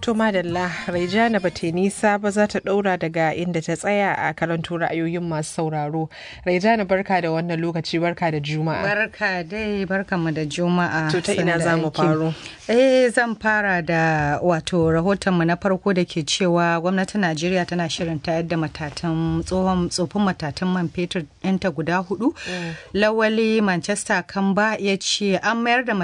To madalla Raijana ba ta nisa ba za ta ɗaura daga inda ta tsaya a karanto ra'ayoyin masu sauraro. Raijana barka da wannan lokaci barka da juma'a. Barka dai barka mu da juma'a. To ta ina za mu faro? Eh zan fara da wato rahoton mu na farko da ke cewa gwamnatin Najeriya tana shirin tayar da matatan tsohon tsofin matatan man fetur ɗinta guda hudu. Lawali Manchester Kamba ya ce an mayar da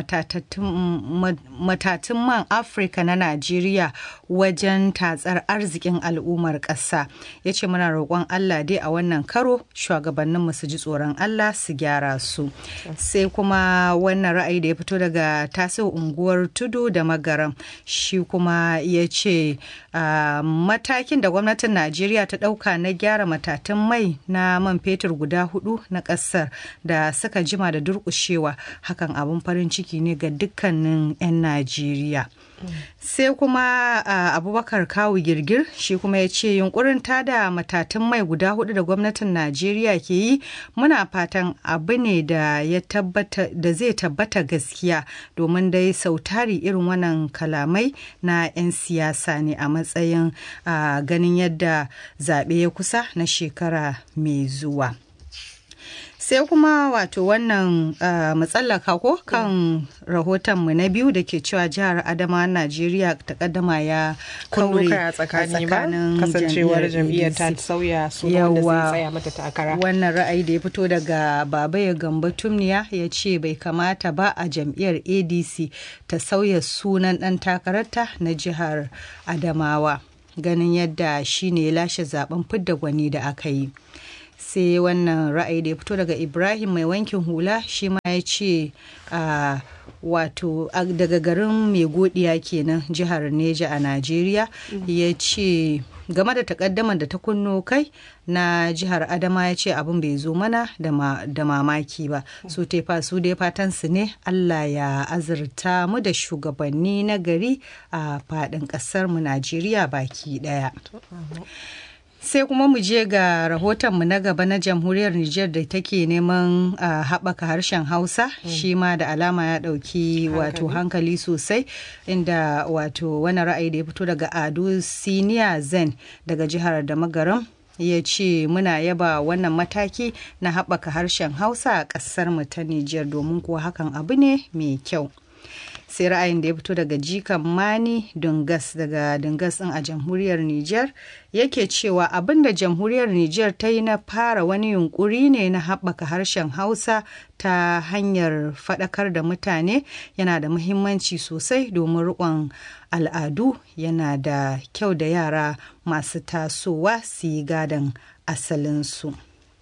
matatun man Afirka na Najeriya wajen tatsar arzikin al'ummar ƙasa ya ce muna roƙon Allah dai a wannan karo shugabanninmu su ji tsoron Allah su gyara su sai kuma wannan ra'ayi da ya fito daga tasirin unguwar tudu da magaram shi kuma ya ce matakin da gwamnatin Najeriya ta ɗauka na gyara matatun mai na man fetur guda hudu na ƙasar da suka jima da durƙushewa hakan abin farin ciki ne ga dukkanin 'yan Najeriya. sai kuma uh, abubakar kawu girgir shi kuma ya ce yunkurin tada matatun mai guda hudu da gwamnatin najeriya ke yi muna fatan abu ne da ya tabbata da zai tabbata gaskiya domin dai sautari irin wannan kalamai na 'yan siyasa ne a matsayin uh, ganin yadda zaɓe ya kusa na shekara mai zuwa sai kuma wato wannan uh, matsallaka ko kan rahotonmu na biyu da ke cewa jihar adama najeriya ta kaddama ya kaure a tsakanin kasancewar jam'iyyar ta sauya su wanda zai tsaya mata takara wannan ra'ayi da ya fito daga baba ya gamba tumniya ya ce bai kamata ba a jam'iyyar adc ta sauya sunan dan takararta na jihar adamawa ganin yadda shine ya lashe zaben fidda gwani da aka yi sai wannan ra'ayi da ya fito daga ibrahim mai wankin hula shi ma ya ce a wato daga garin mai godiya kenan jihar neja a najeriya ya ce game da takaddamar da ta kunno kai na jihar adama ya ce abin bai zo mana da mamaki ba su tefa su dai fatan su ne allah ya azurta mu da shugabanni na gari a faɗin ƙasar mu najeriya baki ɗaya sai kuma mu je ga rahotonmu na gaba na jamhuriyar Nijar da take neman uh, haɓaka harshen Hausa mm. shi ma da alama ya ɗauki wato hankali sosai inda wato wani ra'ayi da ya fito daga Ado Siniya Zen daga jihar da magaram ya ce muna yaba wannan mataki na haɓaka harshen Hausa a ƙasar mu ta Nijar domin kuwa hakan abu ne mai kyau. sai ra'ayin da ya fito daga jikan mani dungas daga dungas din a jamhuriyar niger yake cewa abin da jamhuriyar niger ta yi na fara wani yunkuri ne na haɓaka harshen hausa ta hanyar faɗakar da mutane yana da muhimmanci sosai domin riƙon al'adu yana da kyau da yara masu tasowa su yi gadon asalinsu.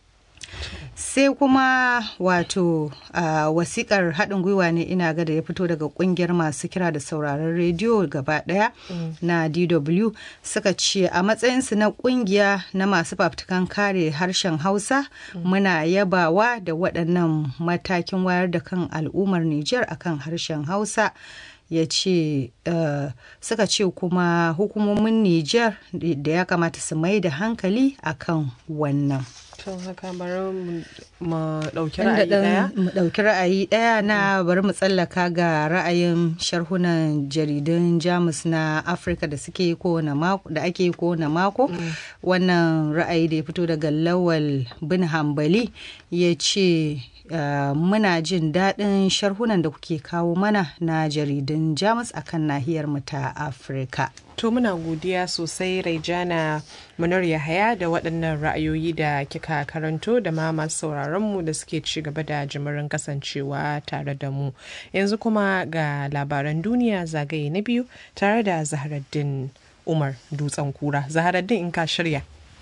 sai kuma wato uh, wasikar haɗin gwiwa ne ina ga da ya fito daga ƙungiyar masu kira da sauraron rediyo gaba ɗaya mm. na dw suka ce a matsayinsu na ƙungiya na masu fafutukan kare harshen hausa mm. muna yabawa da waɗannan matakin wayar da kan al'ummar nijar akan harshen hausa ya ce uh, suka ce kuma hukumomin Nijar da ya kamata su mai da hankali akan wannan. Tun haka bari mu ɗauki ra'ayi ɗaya? Mu ɗauki ra'ayi ɗaya na bari mu tsallaka ga ra'ayin sharhunan jaridun Jamus na Afirka da suke kowane mako da ake kowane mako. Wannan ra'ayi da ya fito daga Lawal bin Hambali ya ce Uh, muna jin daɗin sharhunan da kuke kawo mana na jaridun jamus akan nahiyar mu ta afirka to muna godiya sosai raijana munar yahaya da waɗannan ra'ayoyi da kika karanto da ma masu sauraron mu da suke ci gaba da jimirin kasancewa tare da mu yanzu kuma ga labaran duniya zagaye na biyu tare da zaharaddin umar dutsen kura zaharaddin in ka shirya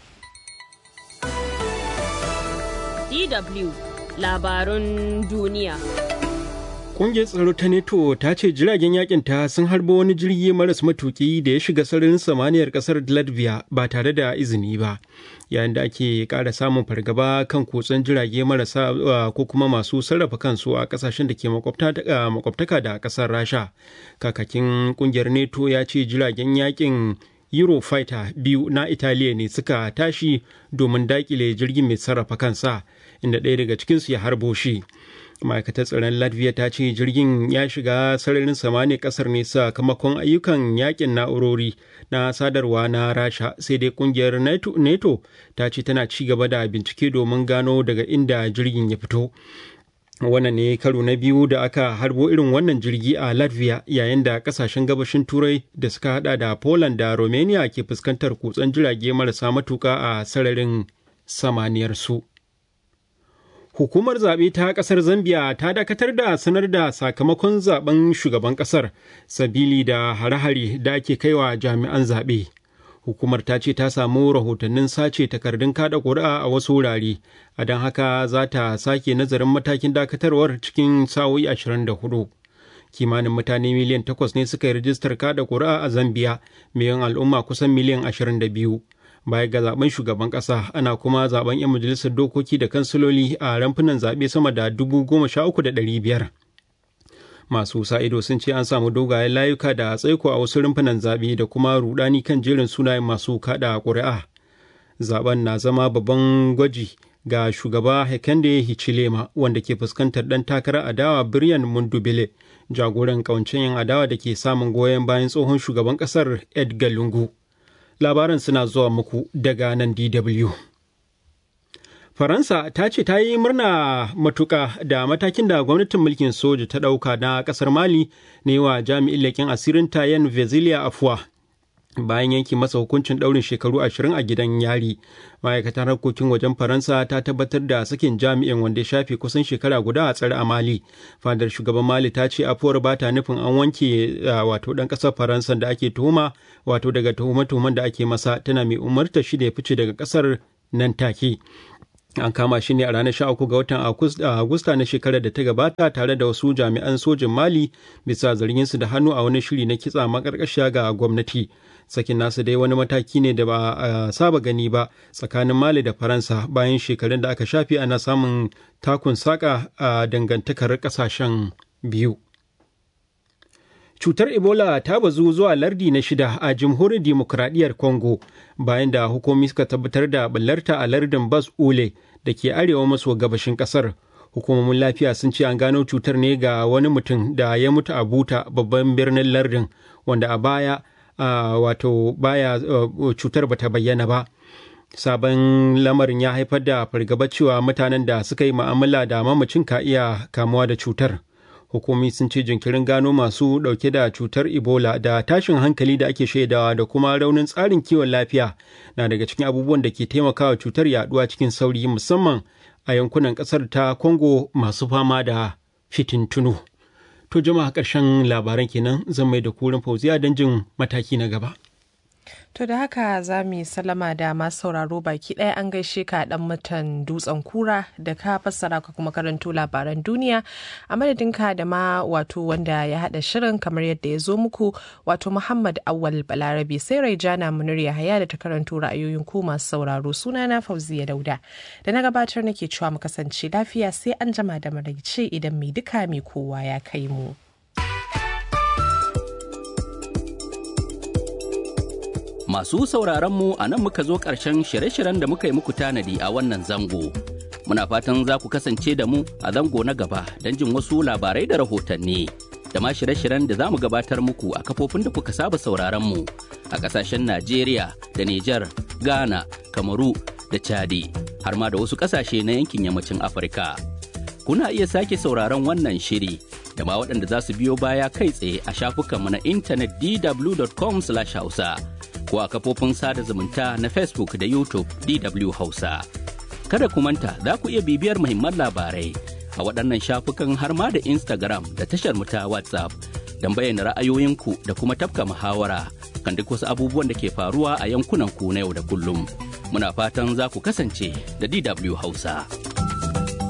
DW labarun duniya. Ƙungiyar tsaro ta NATO ta ce jiragen yakin ta sun harba wani jirgi maras matuki da ya shiga sararin samaniyar ƙasar Latvia ba tare da izini ba. Yayin da ake ƙara samun fargaba kan kutsen jirage marasa ko kuma masu sarrafa kansu a ƙasashen da ke makwabtaka da ƙasar Rasha. Kakakin ƙungiyar NATO ya ce jiragen yakin Eurofighter biyu na Italiya ne suka tashi domin daƙile jirgin mai sarrafa kansa. inda ɗaya daga cikinsu ya harbo shi ma'aikatar tsaron latvia ta ce jirgin ya shiga sararin samani kasar ne sakamakon ayyukan yakin na'urori na sadarwa na rasha sai dai kungiyar nato ta ce tana ci gaba da bincike domin gano daga inda jirgin ya fito wannan ne karo na biyu da aka harbo irin wannan jirgi a latvia yayin da kasashen gabashin turai da suka hada da poland da romania ke fuskantar kutsen jirage marasa matuka a sararin samaniyar su hukumar zaɓe ta ƙasar zambia ta dakatar da sanar da sakamakon zaben shugaban ƙasar sabili da hare-hare da ake kaiwa jami'an zaɓe hukumar ta ce ta samu rahotannin sace takardun kada ƙuri'a a wasu wurare a don haka za ta sake nazarin matakin dakatarwar cikin sa'o'i 24 kimanin mutane miliyan 8 ne suka yi rijistar kada ƙuri'a a zambia miliyan al'umma kusan miliyan 22 baya ga zaben shugaban ƙasa ana kuma zaben 'yan majalisar dokoki da kansiloli a ramfunan zaɓe sama da 13,500 masu sa ido sun ce an samu dogayen layuka da tsaiko a wasu rumfunan zaɓe da kuma rudani kan jerin sunayen masu kaɗa ƙuri'a zaben na zama babban gwaji ga shugaba hekande hichilema wanda ke fuskantar ɗan takarar adawa biryan mundubile jagoran ƙawancen yin adawa da ke samun goyon bayan tsohon shugaban ƙasar edgar lungu labaran suna zuwa muku daga nan dw Faransa ta ce ta yi murna matuƙa da matakin da gwamnatin mulkin soja ta ɗauka na ƙasar Mali ne wa jami'in leƙen asirin Tayen Vezilia Afuwa. Bayan yanki masa hukuncin ɗaurin shekaru ashirin a gidan yari, ma'aikatar harkokin wajen Faransa ta tabbatar da sakin jami'in wanda ya shafe kusan shekara guda a tsare a Mali. Fadar shugaban Mali ta ce afuwar ba ta nufin an wanke wato ɗan ƙasar Faransa da ake tuhuma wato daga tuhume-tuhumen da ake masa tana mai umarta shi da ya fice daga ƙasar nan take. an kama shi ne a ranar 13 ga watan agusta na shekarar da ta gabata tare da wasu jami'an sojin mali bisa zarginsu da hannu a wani shiri na kitsa makarkashiya ga gwamnati sakin nasu dai wani mataki ne da ba a saba gani ba tsakanin mali da faransa bayan shekarun da aka shafe ana samun takun saka a dangantakar kasashen biyu cutar ebola ta bazu zuwa lardi na shida a jamhuriyar dimokuraɗiyyar congo bayan da hukumomi suka tabbatar da ɓallarta a lardin bas ule da ke arewa maso gabashin ƙasar hukumomin lafiya sun ce an gano cutar ne ga wani mutum da ya mutu a buta babban birnin lardin wanda a baya wato baya cutar bata bayyana ba sabon lamarin ya haifar da fargaba cewa mutanen da suka yi ma'amala da mamacin ka iya kamuwa da cutar hukumi sun ce jinkirin gano masu dauke da cutar ebola da tashin hankali da ake shaidawa da kuma raunin tsarin kiwon lafiya na daga cikin abubuwan da ke taimakawa cutar yaduwa cikin sauri musamman a yankunan kasar ta congo masu fama da fitintunu to jama'a ƙarshen labaran kenan zan mai da kurin fauziya don jin mataki na gaba To da haka za mu yi salama da masu sauraro baki ɗaya an gaishe ka ɗan mutan dutsen kura da ka fassara ka kuma karanto labaran duniya a madadinka da ma wato wanda ya haɗa shirin kamar yadda ya zo muku wato Muhammad Awal Balarabe sai Raijana Munir Yahaya da ta karanto ra'ayoyin ku masu sauraro sunana Fauziya Dauda da na gabatar nake cewa mu kasance lafiya sai an jama da maraice idan mai duka mai kowa ya kai mu. Masu sauraron mu a nan muka zo ƙarshen shirye-shiryen da muka yi muku tanadi a wannan zango. Muna fatan za ku kasance da mu a zango na gaba don jin wasu labarai da rahotanni. Da ma shirye-shiryen da za mu gabatar muku a kafofin da kuka saba sauraron mu a ƙasashen Najeriya da Nijar, Ghana, Kamaru da Chadi, har ma da wasu ƙasashe na yankin yammacin Afirka. Kuna iya sake sauraron wannan shiri da ma waɗanda za su biyo baya kai tsaye a shafukanmu na intanet dw.com/hausa. ko a kafofin sada zumunta na Facebook da YouTube DW Hausa. Kada ku manta za ku iya bibiyar muhimman labarai a waɗannan shafukan har ma da Instagram da tashar mu ta WhatsApp don bayyana ra'ayoyinku da kuma tafka muhawara kan duk wasu abubuwan da ke faruwa a yankunan ku na yau da kullum. Muna fatan za ku kasance da DW Hausa.